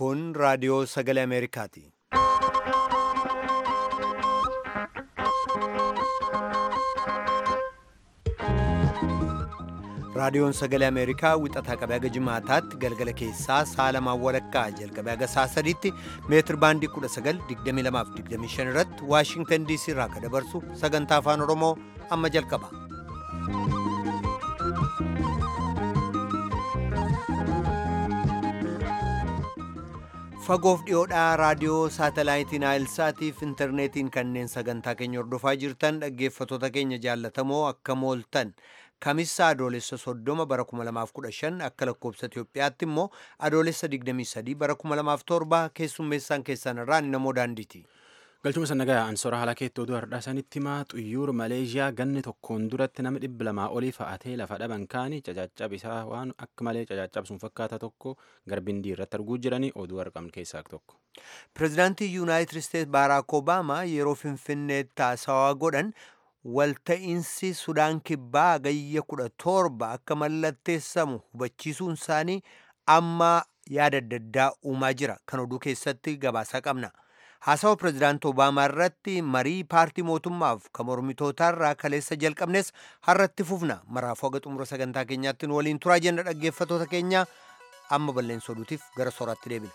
Kun raadiyoo sagalee Ameerikaati. Raadiyoon sagalee Ameerikaa wixataa qabee haga jimaataatti galgala keessaa sa'a lamaan walakkaa jalqabee haga sa'a sadiitti meetir baandii 1922 irratti Waashingtan DC irraa akka dabarsu sagantaa afaan Oromoo amma jalqaba. Fagoof dhiyoodhaa raadiyoo saatalaayitiin Naayilsaatiif intarneetiin kanneen sagantaa keenya hordofaa jirtan dhaggeeffattoota keenya jaallatamoo akka mooltan. Kamissa adoolessa soddoma bara 2015 akka lakkoobsa Itoophiyaatti immoo adoolessa 23 bara 2007 keessummeessaan keessan irraa namoo daandiiti. Galchuma sannagaa ansora haala keetti oduu har'aa sanitti himaa xuyyuur Maleeshiyaa ganni tokkoon duratti nama dhibba lamaa olii fa'atee lafa dhaban kaanii cacaccab isaa waan akka malee cacaccabsuun fakkaata tokko garbindii irratti arguu jiranii oduu argamne keessaa tokko. Pireezidaantii Yuunaayitid Isteets Baaraak Obaamaa yeroo Finfinneetti haasawaa godhan walta'iinsi Sudaan Kibbaa gayya kudha torba akka mallatteessamu hubachiisuun isaanii amma yaada adda addaa uumaa jira. Kan oduu keessatti gabaasaa qabna. Haasawa pireezidaantii Obaamaa irratti marii paartii mootummaaf kan mormitootaarraa kaleessa jalqabnes har'atti fufna. Maraafuu haga xumura sagantaa keenyaatti nu waliin turaa jenna dhaggeeffattoota keenya amma balleessa oduutiif gara sooraatti deebina.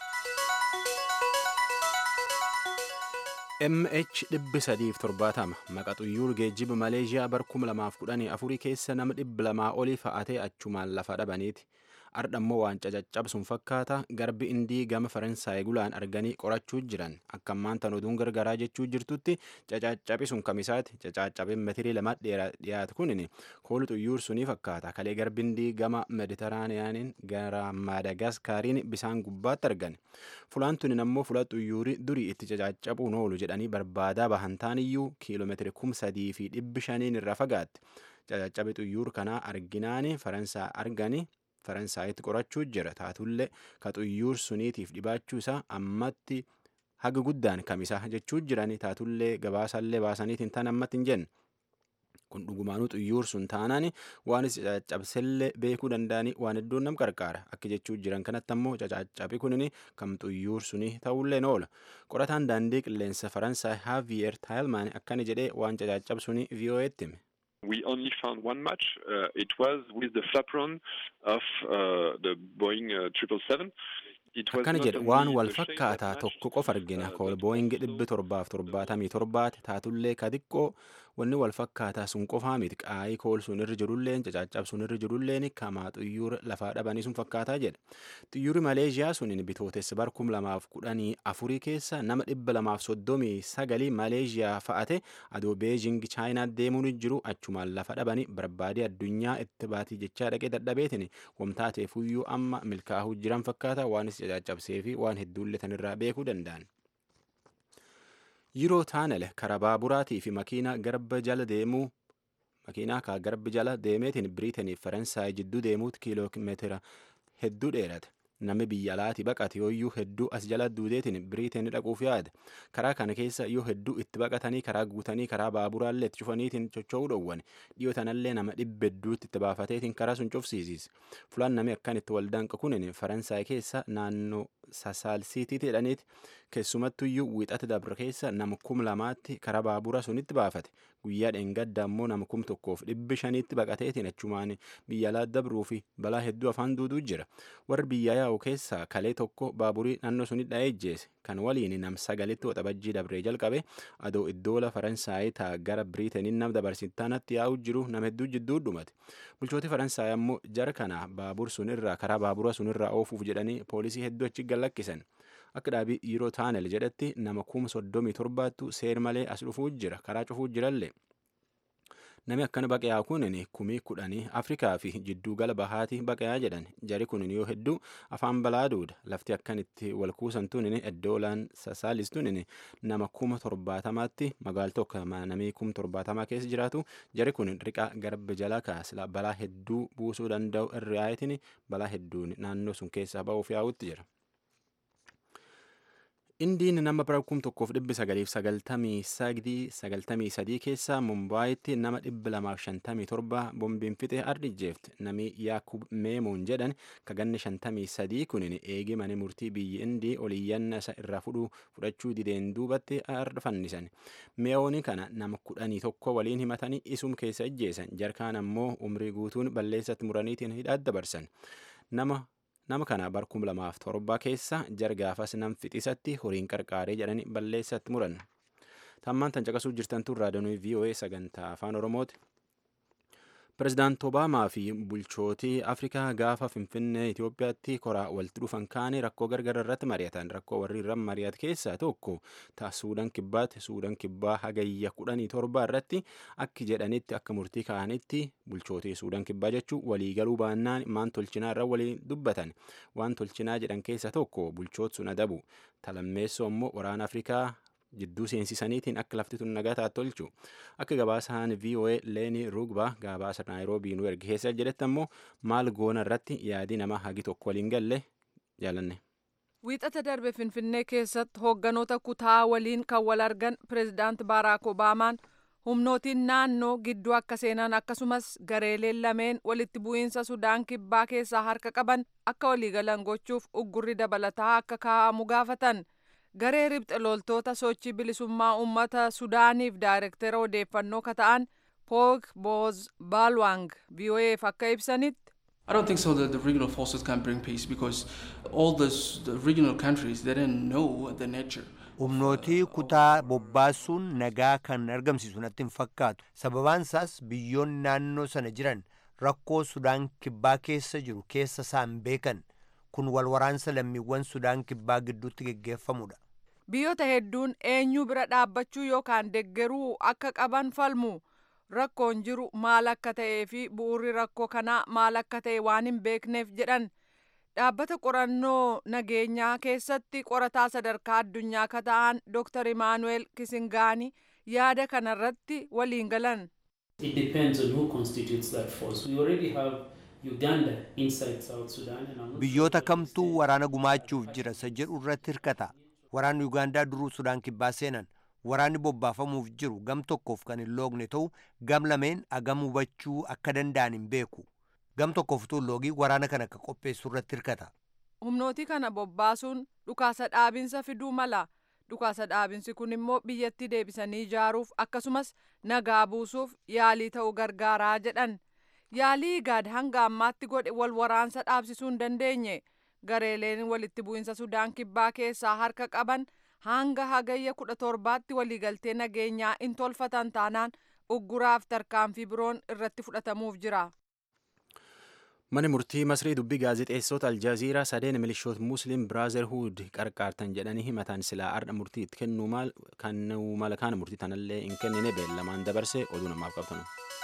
MH dhibbi sadiif torbaatama maqa xuyyuur geejjiba Maleeshiyaa bar kuma lamaaf kudhanii afurii keessa nama dhibba lamaa olii fa'atee achumaan lafa dhabaniiti. Ardha immoo waan cacaccabsuun fakkaata garbi indii gama Faransaay gulaan arganii qorachuu jiran akka ammaan tan oduun gargaraa jechuu jirtutti cacaccabisuun kamisaati cacaccabeen metirii lama dhiyaatu kunin koolu xuyyuur sunii fakkaata kalee garbi indii gama meditiraaniyaaniin gara maadagaskaariin bisaan gubbaatti argan fulaan tunin ammoo fula xuyyuurii durii itti cacaccabuun oolu jedhanii barbaadaa bahan taaniyyuu kiiloomeetiri kum sadii fi dhibbi shaniin irra fagaatti cacaccabe xuyyuur kanaa arginaani Faransaa arganii faransaayitti qorachuu jira taatullee ka xuyyuur suniitiif dhibaachuu isaa ammatti haga guddaan kamisa jechuu jirani taatullee gabaasallee baasaniitiin tan ammatti hin jenne. kun dhugumaanuu xuyyuur sun taanaan waan caccabsellee beekuu danda'anii waan hedduun nam qarqaara akka jechuu jiran kanatti ammoo caccabi kunin kam xuyyuur sunii ta'ullee oola qorataan daandii qilleensa faransaay haaviyer taayilmaan akkana jedhee waan caccabsunii vii'oo'eetti hime. we only found one match. Uh, it was with the flaperon of uh, the Boeing uh, 777. akkana jedhe waan wal fakkaataa tokko qofa argina kool booyingi dhibbi torbaaf torbaatamii torbaati taatullee ka xiqqoo wanni wal fakkaataa sun qofaa miti qaayii kool sun irra jirulleen cacaccab sun irra jirulleen kamaa xuyyuura lafaa dhabanii sun fakkaataa jedhe xuyyuuri maleeshiyaa sunin bitootessa bar kum lamaaf kudhanii afurii keessa nama dhibba lamaaf soddomii sagalii maleeshiyaa fa'ate adoo beejing chaayinaa deemuun jiru achumaan lafa dhabanii barbaadee addunyaa itti baatii jechaa dhaqee dadhabeetin wamtaateefuyyuu amma milkaa'uu jiran fakkaata waanis cacaccabsee fi waan hedduullee tanirraa beekuu danda'an. Yiroo taanel karaa baaburaatii fi makiinaa garba jala deemuu makiinaa kaa garbi jala deemeetiin biriitaniif faransaay jidduu deemuutti kiiloomeetira hedduu dheerate. Namni biyya alaati baqate yooyyuu hedduu as jala duudeetiin biriitanii dhaquuf yaada. Karaa kana keessa yoo hedduu itti baqatanii karaa guutanii karaa baaburaallee itti cufaniitiin socho'uu dhowwan. Dhiyoo tanallee nama dhibba hedduutti itti baafateetiin karaa sun cufsiisis. Fulaan namni akkan itti waldaanqa kunin Faransaay keessa naannoo Sasaalsiitiitti jedhaniiti. Keessumattuyyuu wixata dabra keessa nama kum lamaatti karaa baabura sunitti baafate. Guyyaa dheengadda ammoo nama kum tokkoof dhibbi shaniitti baqateetiin achumaan biyya alaa dabruu fi balaa hedduu afaan duuduu jira. Warri biyya yaa'u keessaa kalee tokko baaburii naannoo suni dha'ee ejjeese. Kan waliin nam sagalitti waxabajjii dabree jalqabe adoo iddoola Faransaayii taa gara Biriitaniin nam dabarsitaanatti yaa'u jiru nama hedduu jidduu dhumate. Bulchooti Faransaay ammoo jara kana baabur sunirraa karaa baabura sunirraa oofuuf jedhanii poolisii hedduu achi gallakkisan. Akka dhaabii yeroo taanel jedhatti nama kuma soddomii torbaattu seer malee as dhufuu jira karaa cufuu jirallee. Nami akkana baqayaa kunin kumii kudhanii Afrikaa fi jidduu gala bahaati baqayaa jedhan jari kunin yoo hedduu afaan balaa duuda lafti akkan itti wal kuusan tunin iddoolaan sasaalis tunin nama kuma torbaatamaatti magaal tokko namii kuma torbaatamaa keessa jiraatu jari kun riqaa garba jala kaasila balaa hedduu buusuu danda'u irraayitiin balaa hedduun naannoo sun keessaa ba'uuf yaa'utti jira. indiin nama bara kum tokkoof dhibbi sagaliif sagaltamii sagdii sagaltamii sadii keessa mumbaayitti nama dhibbi lamaaf shantamii torba bombiin fixe ardijjeefte nami yaakub meemoon jedhan kaganni shantamii sadii kunin eegi mani murtii biyyi indii oliyyanna isa irraa fudhu fudhachuu dideen duubatti arda fannisan meewooni kana nama kudhanii tokko waliin himatanii isum keessa ijjeesan jarkaan ammoo umrii guutuun balleessatti muraniitiin hidhaat dabarsan nama nama kana bar kum lamaaf torba keessa jargaafas nam fixisatti horiin qarqaaree jedhani balleessatti muran tammaan tan caqasuu jirtantu raadiyoo voa sagantaa afaan oromooti pirezidaant obaamaa fi bulchootii afrikaa gaafa finfinnee itiyoophiyaatti koraa walitti dhufan kaanii rakkoo gargar irratti mari'atan rakkoo warri irra mari'at keessaa tokko ta suudaan kibbaatti suudaan kibbaa hagayya kudhanii torba irratti akki jedhanitti akka murtii ka'anitti bulchootii suudaan kibbaa jechuu waliigaluu baannaan maan tolchinaa irra waliin dubbatan waan tolchinaa jedhan keessaa tokko bulchoot sun adabu talammeessoo immoo waraana afrikaa jidduu seensisaniitiin akka lafti tun nagaa taat tolchu akka gabaasaan voa leeni rugba gabaasa naayiroobii nu erge keessa jedhetti ammoo maal goona irratti yaadii nama hagi tokko waliin galle jaalanne. wiixata darbe finfinnee keessatti hoogganoota kutaa waliin kan wal argan pireezidaant baaraak obaamaan humnootiin naannoo gidduu akka seenan akkasumas gareeleen lameen walitti bu'iinsa sudaan kibbaa keessaa harka qaban akka waliigalan gochuuf uggurri dabalataa akka kaa'amu gaafatan. garee ribxe loltoota sochii bilisummaa uummata sudaaniif daayirektera odeeffannoo ka ta'an poog booz baalwaang vo'eef akka ibsanitti I don't think so that the regional forces can bring peace because all this, the regional countries they didn't know the nature. humnootii kutaa bobbaasuun nagaa kan argamsiisu natti hin fakkaatu sababaan isaas biyyoonni naannoo sana jiran rakkoo sudaan kibbaa keessa jiru keessa isaan beekan kun wal waraansa lammiiwwan sudaan kibbaa gidduutti geggeeffamudha. biyyoota hedduun eenyu bira dhaabbachuu yookaan deggeruu akka qaban falmu rakkoon jiru maal akka ta'ee fi bu'uurri rakkoo kanaa maal akka ta'e waan hin beekneef jedhan dhaabbata qorannoo nageenyaa keessatti qorataa sadarkaa addunyaa ka ta'an dr imaanuel kisingaani yaada kanarratti waliin galan. It depends on who constitutes that force. We already have Uganda inside South Sudan and I'm not biyyoota kamtuu waraana gumaachuuf jira isa jedhu irratti hirkata waraanni ugaandaa duruu sudaan kibbaa seenan waraanni bobbaafamuuf jiru gam tokkoof kan hin loogne ta'u gam lameen agam hubachuu akka danda'an hin beeku gam tokkoof utuu loogii waraana kana akka qopheessu irratti hirkata. humnootii kana bobbaasuun dhukaasa dhaabinsa fiduu mala dhukaasa dhaabinsi kun immoo biyyatti deebisanii ijaaruuf akkasumas nagaa buusuuf yaalii ta'uu gargaaraa jedhan yaalii gaad hanga ammaatti godhe wal waraansa dhaabsisuu hin dandeenye gareeleen walitti bu'insa sudaan kibbaa keessaa harka qaban hanga hagayya kudha torbaatti waliigaltee nageenyaa in tolfatan taanaan ugguraaf tarkaanfii biroon irratti fudhatamuuf jira. Mani murtii Masrii dubbii gaazexeessota Aljaziiraa sadeen milishoota Musliim Biraazerhuud qarqaartan jedhanii himatan silaa ardha murtii itti kennuu mala kana murtii tanallee hin kennine beellamaan dabarse oduu namaaf qabtan.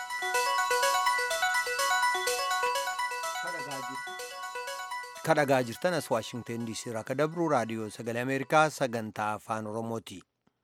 kadhagaa jirtan as waashingten diisii irraa ka dabru raadiyoo sagalee ameerikaa sagantaa afaan oromooti.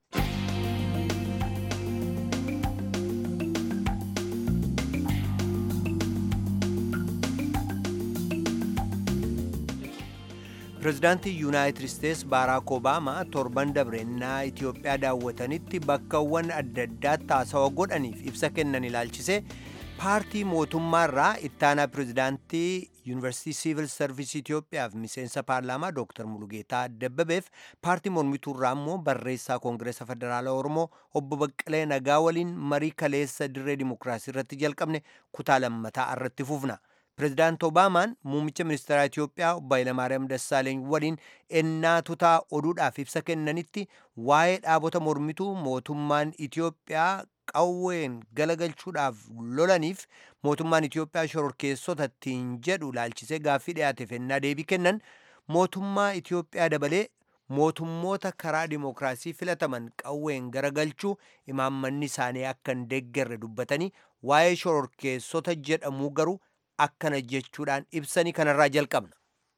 pirezidaantii yuunaayitid isteets baaraak obaamaa torban dabrennaa itiyoophiyaa daawwatanitti bakkawwan adda addaatti haasawa godhaniif ibsa kennan ilaalchise paartii mootummaarraa ittaanaa pirezidaantii yuunivarsiitii siivil sarvisii Itoophiyaaf miseensa paarlaamaa Dr. Mulugeetaa Dabbabeef paartii mormituurraa immoo barreessaa Koongireesa Federaalaa Oromoo obbo Baqqalee Nagaa waliin marii kaleessa dirree dimokiraasii irratti jalqabne kutaa lammataa irratti fufna. Pireezidaant Obaamaan muummicha ministeeraa Itoophiyaa obbo Hayilamaariyaam Dassaaleeny waliin ennaa tutaa oduudhaaf ibsa kennanitti waa'ee dhaabota mormituu mootummaan Itoophiyaa qawween galagalchuudhaaf lolaniif mootummaan Itoophiyaa shororkeessota ittiin jedhu laalchisee gaaffii dhiyaateef ennaa deebii kennan mootummaa Itoophiyaa dabalee mootummoota karaa dimokiraasii filataman qawween garagalchuu imaammanni isaanii akka hin deeggarre dubbatanii waa'ee shororkeessota jedhamuu garuu akkana jechuudhaan ibsanii kanarraa jalqabna.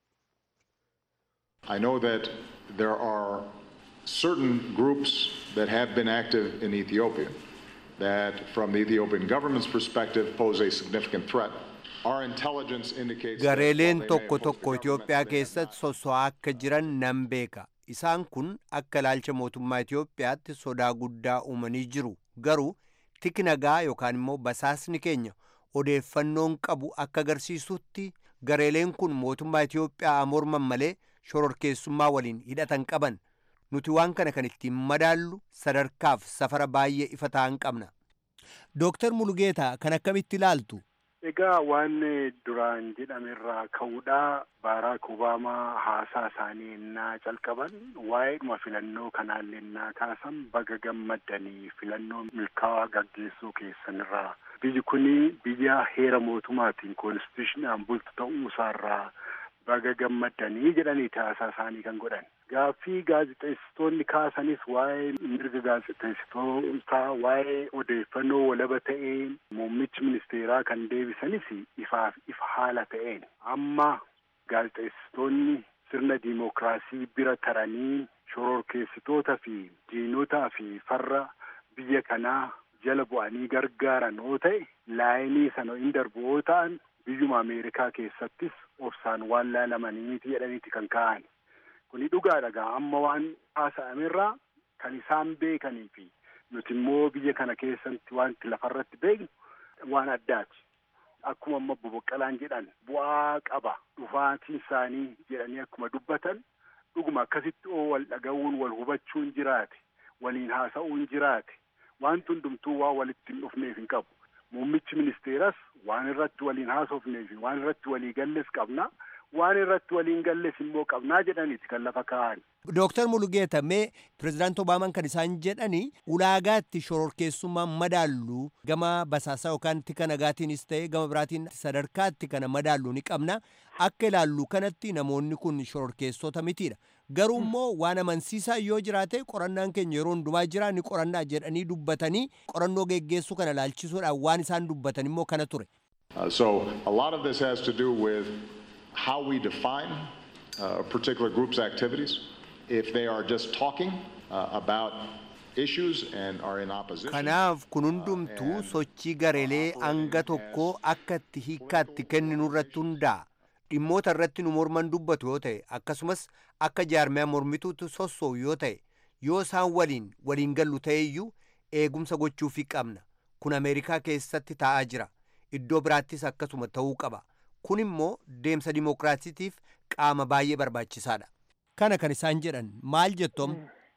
I know that there are certain groups that have been active in Ethiopia that, from the Ethiopian government's perspective, pose a significant threat. Our intelligence indicates that while Gareeleen they may tokko oppose the tokko government, Itoophiyaa they have keessatti not- soso'aa akka jiran nan beeka. isaan kun akka ilaalcha mootummaa Itoophiyaatti sodaa guddaa uumanii jiru garuu tiki nagaa yookaan immoo basaasni keenya odeeffannoon qabu akka agarsiisutti gareeleen kun mootummaa Itoophiyaa morman malee shororkeessummaa waliin hidhatan qaban nuti waan kana kan ittiin madaallu sadarkaaf safara baay'ee ifa ta'an qabna. Dooktar Mulugeetaa kan akkamitti ilaaltu? Egaa waan duraan jedhamerraa ka'uudhaa Baaraak Obaamaa haasaa isaanii ennaa calqaban waa'eedhuma filannoo kanaallee ennaa kaasan baga gammaddanii filannoo milkaa'aa gaggeessuu keessanirraa biyyi kuni biyya heera mootummaatiin koonstituushinaan bultu ta'uu isaarraa baga gammaddanii jedhaniiti haasaa isaanii kan godhan. Gaaffii gaazexeessitoonni kaasanis waa'ee mirga gaazexeessitootaa waa'ee odeeffannoo walaba ta'een muummichi ministeeraa kan deebisanis ifaaf ifa haala ta'een amma gaazexeessitoonni sirna diimokiraasii bira taranii shororkeessitoota fi diinotaa fi farra biyya kanaa jala bu'anii gargaaran yoo ta'e laayinii sana hin darbu yoo ta'an biyyuma Ameerikaa keessattis obsaan waan laalamanii miti jedhaniiti kan ka'an. Kuni dhugaadha gaa amma waan haasa'amerraa kan isaan beekanii fi nuti immoo biyya kana keessatti wanti lafarratti beeknu waan addaati. Akkuma amma boboqqalaan jedhan bu'aa qaba dhufaatiin isaanii jedhanii akkuma dubbatan dhuguma akkasitti oo wal dhaga'uun wal hubachuun jiraate waliin haasa'uun jiraate wanti hundumtuu waan walitti hin dhufneef hin qabu. Muummichi ministeeras waan irratti waliin haasofnee fi waan irratti walii galles qabna. Waan irratti waliin galles immoo qabnaa jedhaniiti kan lafa kaa'an. Dooktar Mulugeeta mee pirezidaanti Obaamaan kan isaan jedhani ulaagaatti shororkeessummaan madaallu gama basaasaa yookaan tika nagaatiinis ta'e gama biraatiin sadarkaatti kana madaallu ni qabna. Akka ilaallu kanatti namoonni kun shororkeessota mitiidha. Garuu immoo waan amansiisaa yoo jiraate qorannaan keenya yeroo hundumaa jira ni qorannaa jedhanii dubbatanii qorannoo geggeessuu kana laalchisuudhaan waan isaan dubbatan immoo kana ture. Uh, so a lot of this has to do with how we define uh, a particular group's activities. If they are just talking uh, about issues and are in opposition. Kanaaf kun hundumtuu sochii gareelee hanga tokkoo akka itti hiikkaatti kenninu irratti hundaa'a. Dhimmoota irratti nu morman dubbatu yoo ta'e akkasumas akka jaarmiyaa mormituutti sossoo'u yoo ta'e yoo isaan waliin waliin gallu ta'eyyuu eegumsa gochuufii qabna. Kun Ameerikaa keessatti taa'aa jira. Iddoo biraattis akkasuma ta'uu qaba. Kun immoo deemsa dimookiraasiitiif qaama baay'ee barbaachisaadha. Kana kan isaan jedhan maal jettom?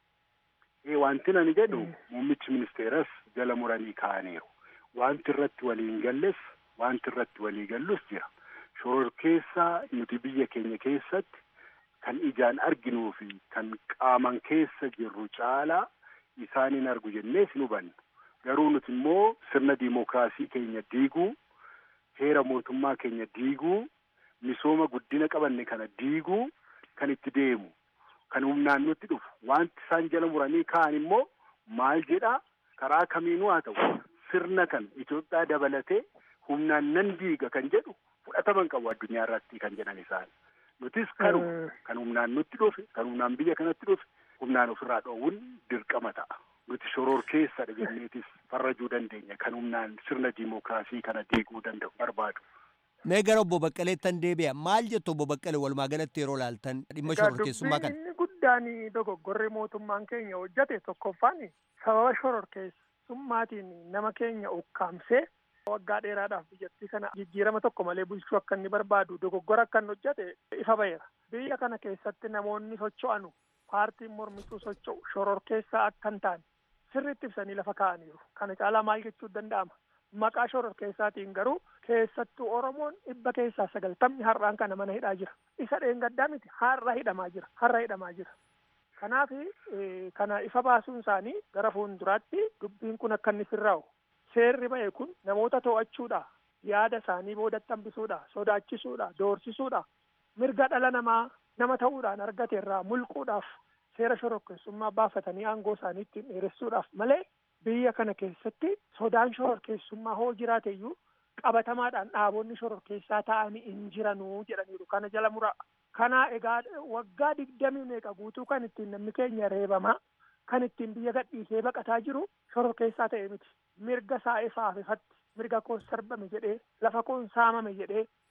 Wanti ani jedhu muummichi ministeeras jala muranii kaa'aniiru. Wanti irratti waliin galles wanti irratti walii gallus jira. Shororkeessaa nuti biyya keenya keessatti kan ijaan arginuu fi kan qaaman keessa jirru caalaa isaan hin argu jennees hin hubannu. Garuu nuti immoo sirna diimokiraasii keenya diiguu, heera mootummaa keenya diiguu, misooma guddina qabanne kana diiguu kan itti deemu. Kan humnaan nutti dhufu wanti isaan jala muranii ka'an immoo maal jedhaa karaa kamiinuu haa ta'u sirna kan Itoophiyaa dabalatee humnaan nan diiga kan jedhu fudhataman qabu addunyaa irratti kan jedhan isaan. Nutis kanuma kan humnaan nutti dhufe kan humnaan biyya kanatti dhufe humnaan ofirraa dhoowwuun dirqama ta'a. Nuti shororkeessadha jenneetis farrajuu dandeenya kan humnaan sirna diimokiraasii kana diiguu danda'u barbaadu. Mee gara obbo Baqqaleettan deebi'a. Maal jettu obbo Baqqalee walumaa galatti yeroo laaltan dhimma shororkeessummaa kana? Inni guddaan dogoggorri mootummaan keenya hojjate tokkoffaan sababa shororkeessummaatiin nama keenya ukkaamsee waggaa dheeraadhaaf biyyattii kana jijjiirama tokko malee bulchuu akka inni barbaadu dogoggora akka inni hojjate ifa ba'eera. Biyya kana keessatti namoonni socho'anu paartiin mormituu socho'u shororkeessaa akka hin taane sirriitti ibsanii lafa kaa'aniiru. Kana caalaa maal jechuu danda'ama? Maqaa shororkeessaatiin garuu keessattuu Oromoon dhibba keessaa sagaltamni har'aan kana mana hidhaa jira. Isa dheengaddaa miti har'a hidhamaa jira. Har'a hidhamaa jira. Kanaaf kana ifa baasuun isaanii gara fuulduraatti dubbiin kun akka inni sirraa'u. Seerri ba'e kun namoota to'achuudha. Yaada isaanii boodatti hambisuudha. Sodaachisuudha. Doorsisuudha. Mirga dhala namaa nama ta'uudhaan argate irraa mulquudhaaf seera shororkeessummaa baafatanii aangoo isaanii ittiin dheeressuudhaaf malee biyya kana keessatti sodaan shororkeessummaa hoo jiraateyyuu qabatamaadhaan dhaabonni shororkeessaa ta'anii hin jiranuu jedhaniiru kana jala muraa. Kana egaa waggaa digdamii meeqa guutuu kan ittiin namni keenya reebamaa kan ittiin biyya gadhiisee baqataa jiru shororkeessaa ta'e miti. Mirga isaa ifaaf ifatti mirga koon sarbame jedhee lafa koon saamame jedhee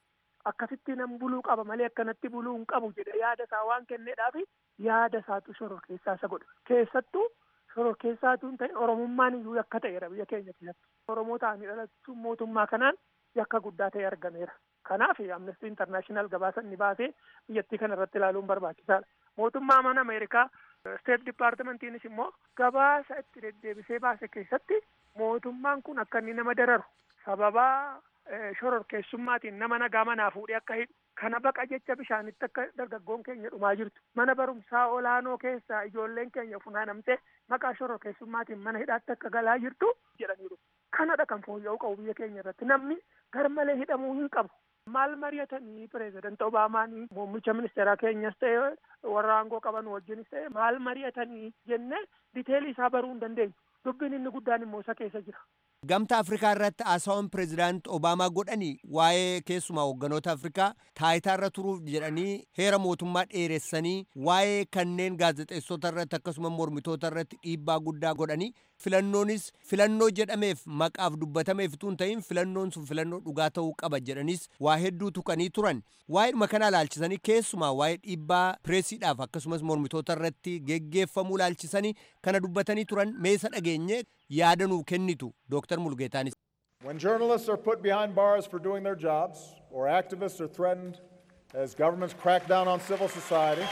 akkasitti nan buluu qaba malee akkanatti buluu hin qabu jedhe yaada isaa waan kenneedhaafi yaada isaatu shororkeessaa isa godhe keessattuu shororkeessaatu hin ta'in oromummaan iyyuu yakka ta'eera biyya keenya keessatti oromoo ta'anii dhalachuun mootummaa kanaan yakka guddaa ta'e argameera kanaaf amnestii intarnaashinaal gabaasa inni baasee biyyattii kana irratti ilaaluun barbaachisaadha mootummaa mana ameerikaa steet dipaartimentiinis immoo gabaasa itti deddeebisee baase keessatti mootummaan kun akka inni nama dararu sababaa shororkeessummaatiin nama nagaa manaa fuudhee akka hidhu kana baqa jecha bishaanitti akka dargaggoon keenya dhumaa jirtu mana barumsaa olaanoo keessaa ijoolleen keenya funaanamtee maqaa shororkeessummaatiin mana hidhaatti akka galaa jirtu jedhaniiru kanadha kan fooyya'uu qabu biyya keenya irratti namni garmalee hidhamuu hin qabu maal mari'atanii pireezidant obaamaanii muummicha ministeeraa keenyas ta'e warra aangoo qaban wajjinis ta'e maal mari'atanii jennee diteelii isaa baruu hin dandeenyu dubbiin inni guddaan immoo isa keessa jira. Gamta Afrikaa irratti haasawwan pireezidaant Obaamaa godhanii waa'ee keessumaa hoogganoota Afrikaa taayitaa irra turuuf jedhanii heera mootummaa dheeressanii waa'ee kanneen gaazexeessota irratti akkasuma mormitoota irratti dhiibbaa guddaa godhanii filannoonis filannoo jedhameef maqaaf dubbatameef utuu hin ta'in filannoon sun filannoo dhugaa ta'uu qaba jedhanis waa hedduu tuqanii turan waa'eedhuma kana laalchisanii keessumaa waa'ee dhiibbaa pireesiidhaaf akkasumas mormitoota irratti geggeeffamuu laalchisanii kana dubbatanii turan meesa dhageenye yaada nuu kennitu Dr. Mulgeetaanis. When journalists are put behind bars for doing their jobs, or activists are threatened as governments crack down on civil society,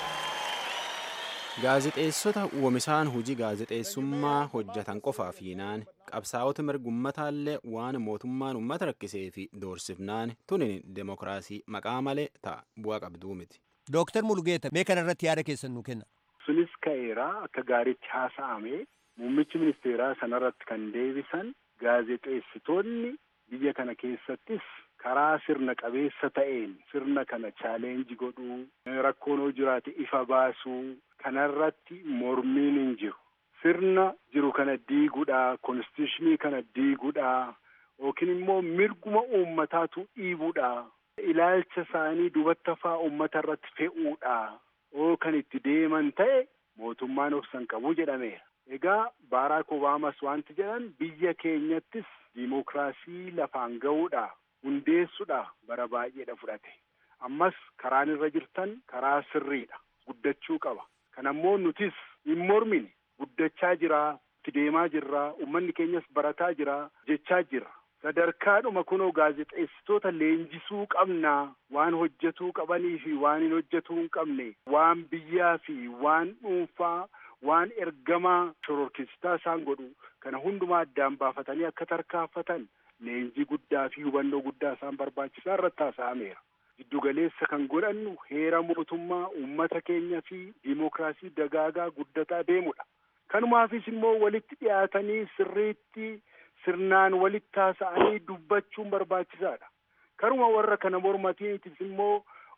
gaazexeessota uumisaan hojii gaazexeessummaa hojjetan qofaaf hiinaan qabsaa'ota mirgummataanlee waan mootummaan uummata rakkisee fi doorsifnaan tunin demokiraasii maqaa malee ta'a bu'aa qabduu miti. Dooktar Mulgeeta mee kana irratti yaada keessan nuu kenna. Sunis ka'eera akka gaariitti haasa'ame muummichi ministeeraa sanarratti kan deebisan gaazexeessitoonni biyya kana keessattis karaa sirna qabeessa ta'een sirna kana chaaleenji godhuu rakkoon hoo jiraate ifa baasuu kanarratti mormiin hin jiru sirna jiru kana diiguudha konstitushinii kana diiguudha yookiin immoo mirguma uummataatu dhiibuudha ilaalcha isaanii dubattafaa uummata irratti fe'uudha oo kan itti deeman ta'e mootummaan obsan qabu jedhameera. Egaa Baaraak Obaamas wanti jedhan biyya keenyattis diimokiraasii lafaan ga'uudha hundeessuudha bara baay'eedha fudhate. Ammas karaan irra jirtan karaa sirriidha guddachuu qaba. Kanammoo nutis hin mormine guddachaa jira itti deemaa jirra uummanni keenyas barataa jira jechaa jirra. Sadarkaadhuma kunoo gaazexeessitoota leenjisuu qabna waan hojjetuu qabanii fi waan hin hojjetuu hin qabne waan biyyaa fi waan dhuunfaa waan ergamaa shororkeessitaa isaan godhu kana hundumaa addaan baafatanii akka tarkaanfatan leenjii guddaa fi hubannoo guddaa isaan barbaachisaa irratti haasa'ameera. Giddugaleessa kan godhannu heera mootummaa uummata keenya fi diimokiraasii dagaagaa guddataa deemudha. Kanumaafis immoo walitti dhiyaatanii sirriitti sirnaan walitti haasa'anii dubbachuun barbaachisaadha. Karuma warra kana mormatiinis immoo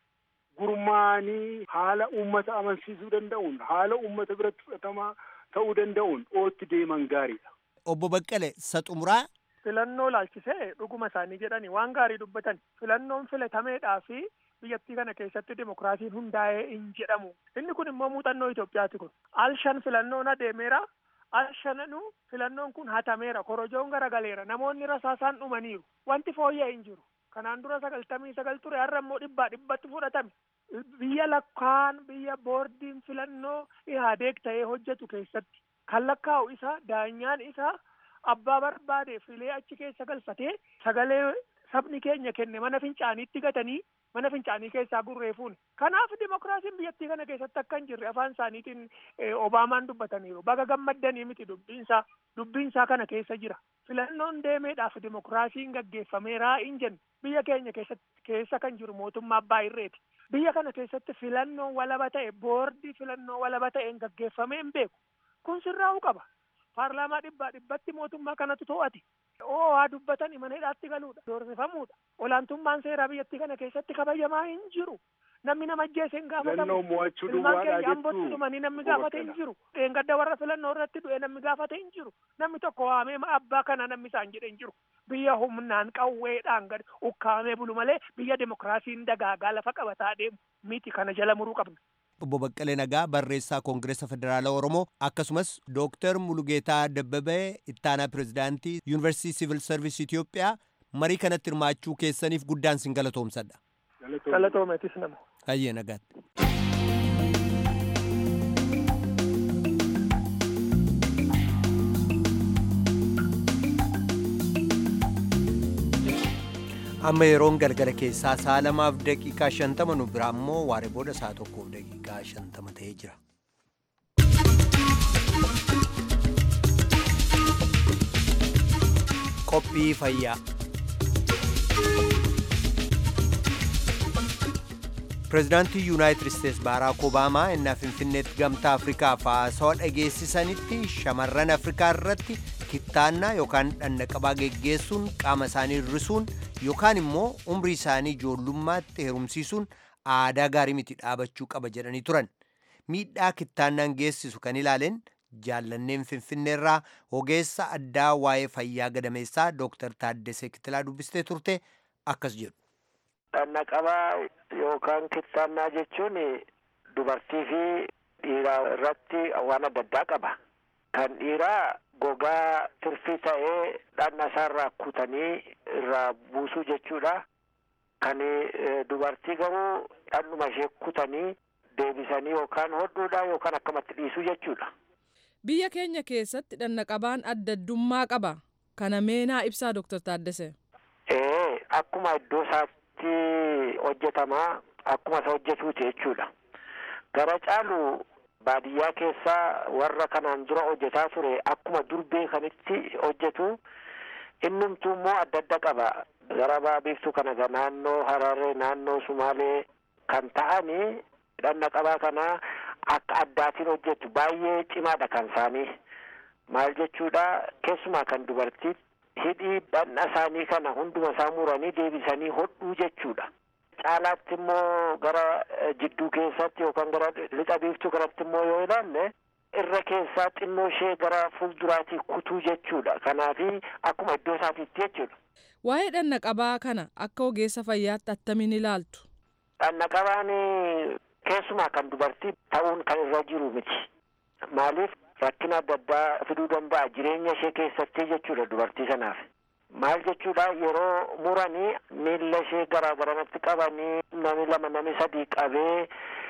gurmaanii haala uummata amansiisuu danda'uun haala uummata biratti fudhatamaa ta'uu danda'uun ootti deeman gaariidha. Obbo Baqqale Saxumuraa. Filannoo laalchisee dhuguma isaanii jedhani waan gaarii dubbatan filannoon filatameedhaa fi biyyattii kana keessatti dimokiraasiin hundaa'ee hin jedhamu. Inni kun immoo muuxannoo Itoophiyaati kun. Al shan filannoon adeemeera. Al shananu filannoon kun hatameera. Korojoon garagaleera. Namoonni rasaasaan dhumaniiru. Wanti fooyya'e hin jiru. Kanaan dura sagaltamii sagal ture har'a immoo dhibbaa dhibbatti fudhatame. Biyya lakkaan biyya boordiin filannoo ihaadeeg ta'ee hojjetu keessatti kan lakkaa'u isa daanyaan isaa abbaa barbaade filee achi keessa galfatee sagalee sabni keenya kenne mana fincaaniitti gatanii mana fincaanii keessaa gurree fuune. Kanaaf dimokiraasiin biyyattii kana keessatti akka hin jirre afaan isaaniitiin Obaamaan dubbataniiru. Baga gammaddanii miti dubbiinsaa dubbiinsaa kana keessa jira. Filannoon deemeedhaaf dimokiraasiin gaggeeffameeraa hin jennu. Biyya keenya keessatti keessa kan jiru mootummaa abbaa irreeti. Biyya kana keessatti filannoon walaba ta'e boordii filannoo walaba ta'een gaggeeffamee hin beeku. Kun sirraa'uu qaba. Paarlaamaa dhibbaa dhibbatti mootummaa kanatu to'ate. Oo haa dubbatan mana hidhaatti galuudha. Doorsifamuudha. Olaantummaan seeraa biyyattii kana keessatti kabajamaa hin jiru. Namni nama ajjeese hin gaafatamu. Filannoo mo'achuu Ilmaan duwwaadhaa keenya ambootti jettuu. dhumanii namni gaafate hin jiru. Dheengadda warra filannoo irratti du'e namni gaafate hin jiru. Namni tokko waamee abbaa kana namni isaan jedhe hin jiru. Biyya humnaan qawweedhaan gadi ukkaamee bulu malee biyya dimokiraasiin dagaagaa lafa qabataa deemu miti kana jala muruu qabna. Obbo Baqqalee Nagaa barreessaa Koongireesa Federaalaa Oromoo akkasumas Dooktar Mulugeetaa Dabbabee ittaanaa pirezidaantii Yuunivarsiitii Siivil Sarviis Itoophiyaa marii kanatti hirmaachuu keessaniif guddaan sin galatoomsadha. Galatoomeetis nama. Ayyee nagaatti. amma yeroon galgala keessaa sa'a lamaaf daqiiqaa shantama nu biraa immoo waaree booda sa'a tokkoof daqiiqaa shantama ta'ee jira. qophii fayyaa pireezidaantii yuunaayitid isteets baaraak obaamaa innaa finfinneetti gamtaa afrikaaf haasawaa dhageessisanitti shamarran afrikaa irratti kittaannaa yookaan dhannaqabaa geggeessuun qaama isaanii hir'isuun yookaan immoo umrii isaanii ijoollummaatti heerumsiisuun aadaa gaarii miti dhaabachuu qaba jedhanii turan miidhaa kittaannaan geessisu kan ilaaleen jaallanneen finfinneerraa ogeessa addaa waa'ee fayyaa gadameessaa dooktar Taaddesee Kitilaa dubbistee turte akkas jedhu. Dhannaqabaa yookaan kittaannaa jechuun dubartii fi dhiiraa irratti waan adda addaa qaba. Kan dhiiraa gogaa tirfii ta'ee dhanna isaarraa kutanii irraa buusuu jechuudha. Kan dubartii garuu dhannuma ishee kutanii deebisanii yookaan hodhuudha yookaan akkamatti dhiisuu jechuudha. Biyya keenya keessatti dhannaqabaan adda addummaa qaba. Kana meenaa ibsaa Dooktar Taaddasee. Ee akkuma iddoo isaatti hojjetamaa akkuma isa hojjetuuti jechuudha. Gara caalu baadiyyaa keessaa warra kanaan dura hojjetaa ture akkuma dur beekanitti hojjetu innumtuu immoo adda adda qaba. Gara baabiiftuu kana naannoo Hararee naannoo Sumaalee kan ta'anii dhannaqabaa kanaa akka addaatiin hojjetu baay'ee cimaadha kan isaanii maal jechuudha keessumaa kan dubartii hidhii dhanna isaanii kana hunduma isaa muranii deebisanii hodhuu jechuudha. Caalaatti immoo gara jidduu keessatti yookaan gara lixa biiftuu kanatti immoo yoo ilaalle irra keessaa xinnoo ishee gara fuulduraatii kutuu jechuudha. Kanaafi akkuma iddoo isaatiitti jechuudha. Waa'ee dhannaqabaa kana akka ogeessa fayyaatti attamiin ilaaltu? Dhannaqabaan keessumaa kan dubartii ta'uun kan irra jiru miti. Maaliif rakkina adda addaa fiduu danda'a jireenya ishee keessatti jechuudha dubartii sanaaf. Maal jechuudha yeroo muranii miilla ishee garaa garanatti qabanii nami lama nami sadii qabee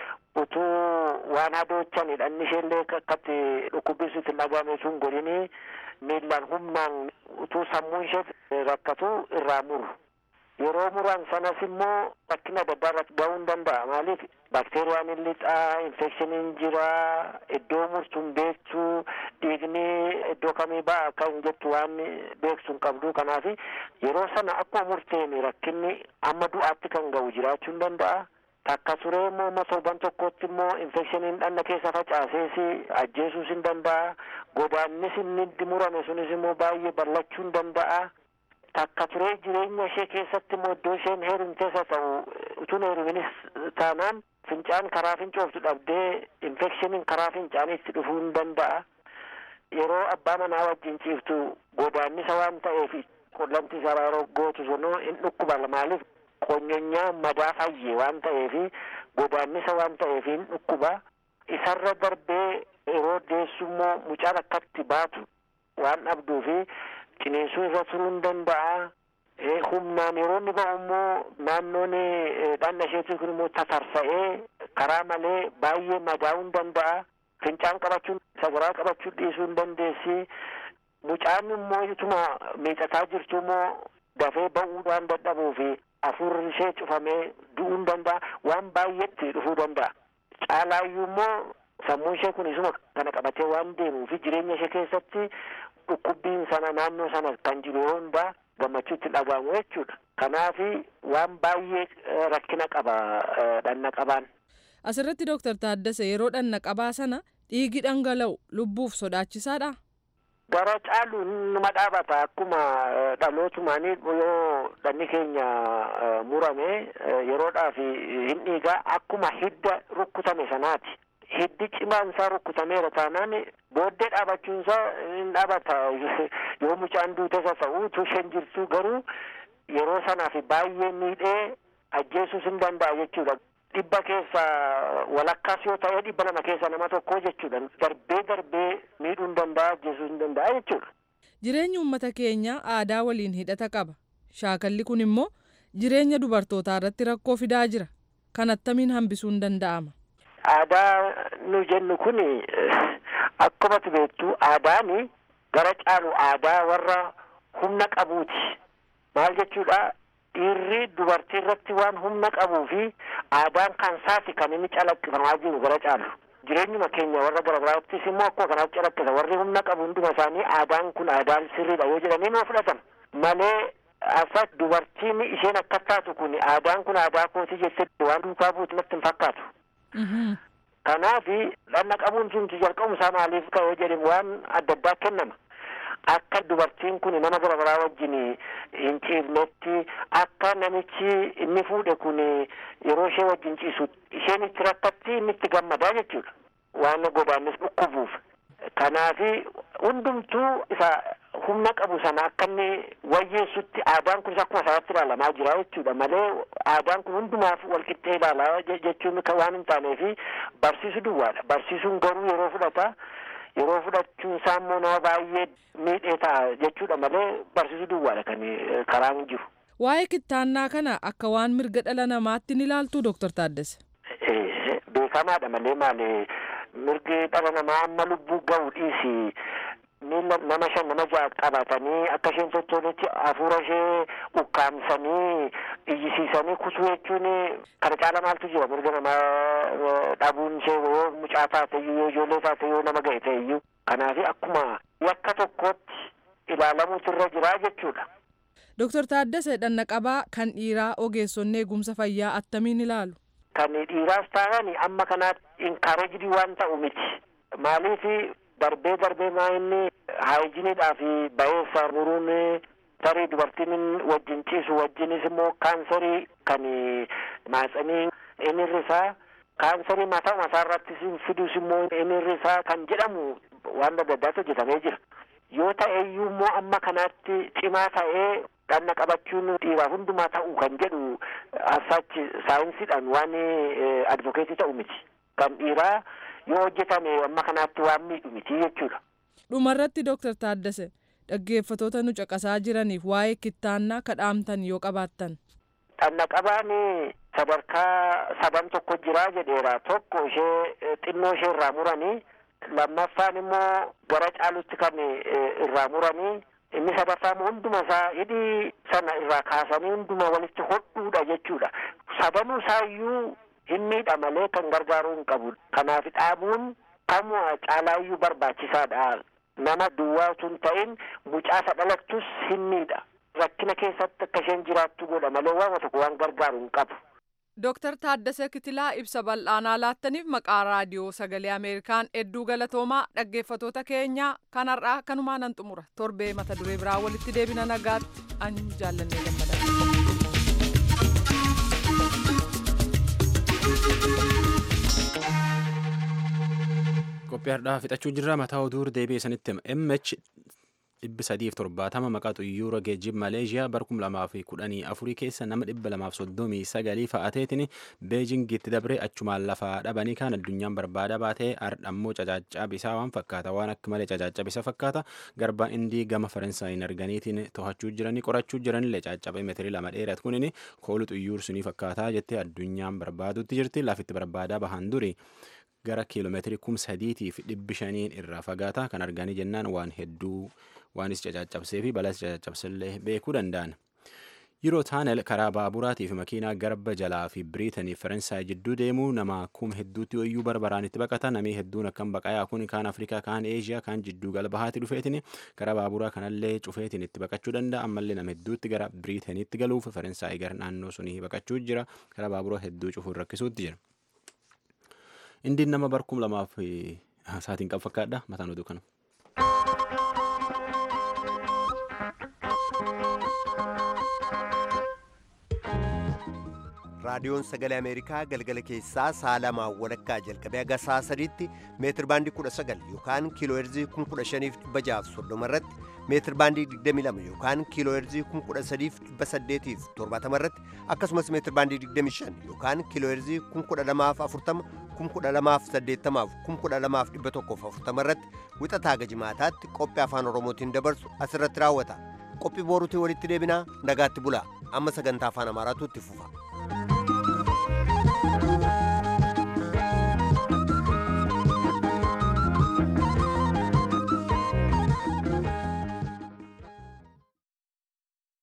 utuu waan hadoochan dhanni isheellee akkatti dhukkubbisu itti dhagahame sun godhini miillaan humnaan utuu sammuun ishee rakkatu irraa muru. yeroo muran sanas immoo rakkina adda addaa irratti ga'uu hin danda'a maaliif bakteeriyaan hin lixaa infekshiniin jira iddoo murtuun beektu dhiigni iddoo kamii ba'a akka hin jettu waan beektu hin qabdu kanaaf yeroo sana akkuma murteen rakkinni amma du'aatti kan ga'u jiraachuu hin danda'a. Takka turee immoo amma torban tokkotti immoo infekshiniin dhanna keessa facaasees ajjeesuus hin danda'a. Godaannis inni murame sunis immoo baay'ee bal'achuu hin danda'a. takka turee jireenya ishee keessatti immoo iddoo isheen heerumtees haa ta'u utuun heeruminis taanaan fincaan karaa fincooftu dhabdee infekshiniin karaa fincaaniitti dhufuu hin danda'a. Yeroo abbaa manaa wajjin ciiftu godaannisa waan ta'eef qunnamti isaa yeroo gootu sunuu hin dhukkuba maaliif qonyonyaa madaa fayye waan ta'eef godaannisa waan ta'eef hin dhukkuba. Isarra darbee yeroo deessu immoo mucaan akkatti baatu waan dhabduufi ciniinsuu irra turuu hin danda'a. Humnaan yeroo inni ba'u immoo naannoon dhanna isheetii kun immoo tatarsa'ee karaa malee baay'ee madaa'uu hin danda'a. Fincaan qabachuun sagaraa qabachuu dhiisuu hin dandeessi. Mucaan immoo ituma miidhataa jirtu immoo dafee ba'uu waan dadhabuu fi hafuurri ishee cufamee du'uu hin danda'a. Waan baay'eetti dhufuu danda'a. Caalaayyuu immoo sammuun ishee kun isuma kana qabatee waan deemuu fi jireenya ishee keessatti dhukkubbiin sana naannoo sana kan jiru yoo hundaa gammachuutti dhagahamu jechuudha. Kanaafi waan baay'ee rakkina qaba dhannaqabaan. Asirratti Dooktar Taaddasee yeroo dhannaqabaa sana dhiigi dhangala'u lubbuuf sodaachisaadha. Gara caalu nama dhaabata akkuma dhalootumaanii yoo dhanni keenya murame yeroodhaaf hin dhiigaa akkuma hidda rukkutame sanaati. hiddi cimaan isaa rukkutameera taanaan booddee dhaabachuun isaa hin dhaabata yoo mucaan duutes haa ta'u utuu isheen jirtu garuu yeroo sanaaf baay'ee miidhee ajjeesuus hin danda'a jechuudha. Dhibba keessa walakkaas yoo ta'e dhibba lama keessa nama tokko jechuudha. Darbee darbee miidhuu hin danda'a ajjeesuu hin danda'a jechuudha. Jireenyi uummata keenyaa aadaa waliin hidhata qaba. Shaakalli kun immoo jireenya dubartootaa irratti rakkoo fidaa jira. Kan attamiin hambisuun danda'ama? Aadaa nu jennu kun akkuma beektu aadaan gara caalu aadaa warra humna qabuuti. Maal jechuudha? Dhiirri dubartii irratti waan humna qabuu fi aadaan kan saati kan inni calaqqifamaa jiru gara caalu. Jireenyuma keenya warra gara biraattis immoo akkuma kanaatti calaqqisa. Warri humna qabu hunduma isaanii aadaan kun aadaan sirriidha yoo jedhanii nuu fudhatan. Malee asas dubartiin isheen akka taatu kun aadaan kun aadaa kooti jettee waan duukaa buutu natti hin fakkaatu. Kanaaf dhanna qabuun sun jalqabu isaa maaliif ka'ee jedhame waan adda addaa kennama. Akka dubartiin kun nama gara biraa wajjin hin ciifnetti akka namichi inni fuudhe kun yeroo ishee wajjin ciisu isheen itti rakkatti inni itti gammadaa jechuudha. Waan godaannis dhukkubuuf. Kanaaf hundumtuu isa humna qabu sana akka inni wayyeessutti aadaan kunis akkuma isaatti ilaalamaa jira jechuudha malee aadaan kun hundumaaf walqixxee ilaalaa jechuun waan hin taaneef barsiisu duwwaadha. Barsiisuun garuu yeroo fudhata. yeroo fudhachuun isaa immoo nama baay'ee miidhee ta'a jechuudha malee barsiisuu duwwaadha kan karaan jiru. Waa'ee kittaannaa kana akka waan mirga dhala namaatti ni ilaaltu Dooktar Taaddese. Beekamaadha malee maali mirgi dhala namaa amma lubbuu ga'u dhiisi miila nama shan nama ja'a qabatanii akka isheen tottooletti hafuura ishee ukkaamsanii iyyisiisanii kutuu jechuun kana caala maaltu jira mirga namaa dhabuun ishee yoo mucaa taate iyyuu yoo ijoollee taate yoo nama ga'e ta'e iyyuu kanaaf akkuma yakka tokkootti ilaalamuutu irra jira jechuudha. Dooktar Taaddasee Dhannaqabaa kan dhiiraa ogeessonni eegumsa fayyaa attamiin ilaalu? Kan dhiiraas ta'an amma kanaatti inkaarejidii waan ta'u miti. Maaliif darbee darbee maa inni haayijiniidhaa fi bayeessa muruun tarii dubartiin wajjin ciisu wajjinis immoo kaansarii kan maatsanii inni irrisaa kaansarii mataa mataa irratti fidus immoo inni irrisaa kan jedhamu waan adda addaatu hojjetamee jira. Yoo ta'e iyyuu immoo amma kanaatti cimaa ta'ee dhanna qabachuun dhiiraa hundumaa ta'u kan jedhu asaachi saayinsiidhaan waan advokeetii ta'u miti. Kan dhiiraa yoo hojjetame amma kanaatti waan miidhu miti jechuudha. Dhumarratti Dooktar Taaddase dhaggeeffatoota nu caqasaa jiraniif waa'ee kittaannaa kadhaamtan yoo qabaattan. Dhanna qabaan sadarkaa sadan tokko jiraa jedheera tokko ishee xinnoo ishee irraa muranii lammaffaan immoo gara caalutti kan irraa muranii inni sadaffaan hunduma isaa hidhii sana irraa kaasanii hunduma walitti hodhuudha jechuudha. Sadanuu isaayyuu hin miidha malee kan gargaaruu hin qabu. Kanaaf dhaabuun kamuu caalaayyuu barbaachisaadha. Nama duwwaatu hin ta'in mucaasa dhalattus hin miidha. Rakkina keessatti akka isheen jiraattu godha malee waan tokko waan gargaaru hin qabu. Dooktar Taaddasee Kitilaa ibsa bal'aanaa laattaniif maqaa raadiyoo sagalee Ameerikaan hedduu galatoomaa dhaggeeffatoota keenyaa kanarraa kanumaa nan xumura torbee mata duree biraa walitti deebina nagaatti an jaallannee qophii har'aa fixachuu jirra mataa oduu deebi'ee sanitti MH dhibbi sadiif torbaatama maqaa xuyyoora geejjiba Maleeshiyaa bara kuma lamaa fi kudhanii afurii keessa nama dhibba lamaaf soddomii sagalii fa'ateetiin beejingitti dabree achumaan lafaa dhabanii kan addunyaan barbaada baatee ardhammoo cacaacaa bisaa waan fakkaata waan akka malee cacaacaa bisa fakkaata garbaa indii gama faransaayiin arganiitiin to'achuu jiranii qorachuu jiranillee caccabee meetirii lama dheerat kunin koolu xuyyuur sunii fakkaataa jettee addunyaan barbaadutti jirti lafitti barbaadaa bahan duri. gara kiiloomeetirii kum sadiitiif dhibbi shaniin irraa fagaata kan arganii jennaan waan hedduu waanis cacaccabsee fi balas cacaccabsillee beekuu danda'an. Yeroo taanel karaa baaburaatii fi makiinaa garba jalaa fi biriitanii faransaay jidduu deemuu nama kum hedduutti ooyyuu barbaraan itti baqata namii hedduun akkam baqayaa kun kaan afrikaa kaan eeshiyaa kaan jidduu galbahaatti dhufeetiin karaa baaburaa kanallee cufeetiin itti baqachuu danda'a ammallee nama hedduutti gara biriitaniitti galuuf faransaay gara naannoo sunii baqachuu jira karaa baaburaa hedduu cufuun rakkisuutti jira. indiin nama barkum lamaaf saatiin qabu fakkaadha mataan oduu kana. raadiyoon sagalee ameerikaa galgala keessaa sa'a lamaa walakkaa jalqabee haga sa'a sadiitti meetir baandii kudha sagal yookaan kiiloo heerzii kun kudha shaniif dhibba jaaf soddoma irratti meetir baandii digdami lama yookaan kiiloo heerzii kun kudha sadiif dhibba saddeetiif torbaatama irratti akkasumas meetir baandii digdami shan yookaan kiiloo heerzii kun kudha lamaaf afurtama kun kudha lamaaf saddeettamaaf kun kudha lamaaf dhibba tokkoof afurtama irratti wixataa gajimaataatti qophii afaan oromootiin dabarsu asirratti raawwata qophii booruutiin walitti deebinaa nagaatti bulaa amma sagantaa afaan amaaraatu itti fufa.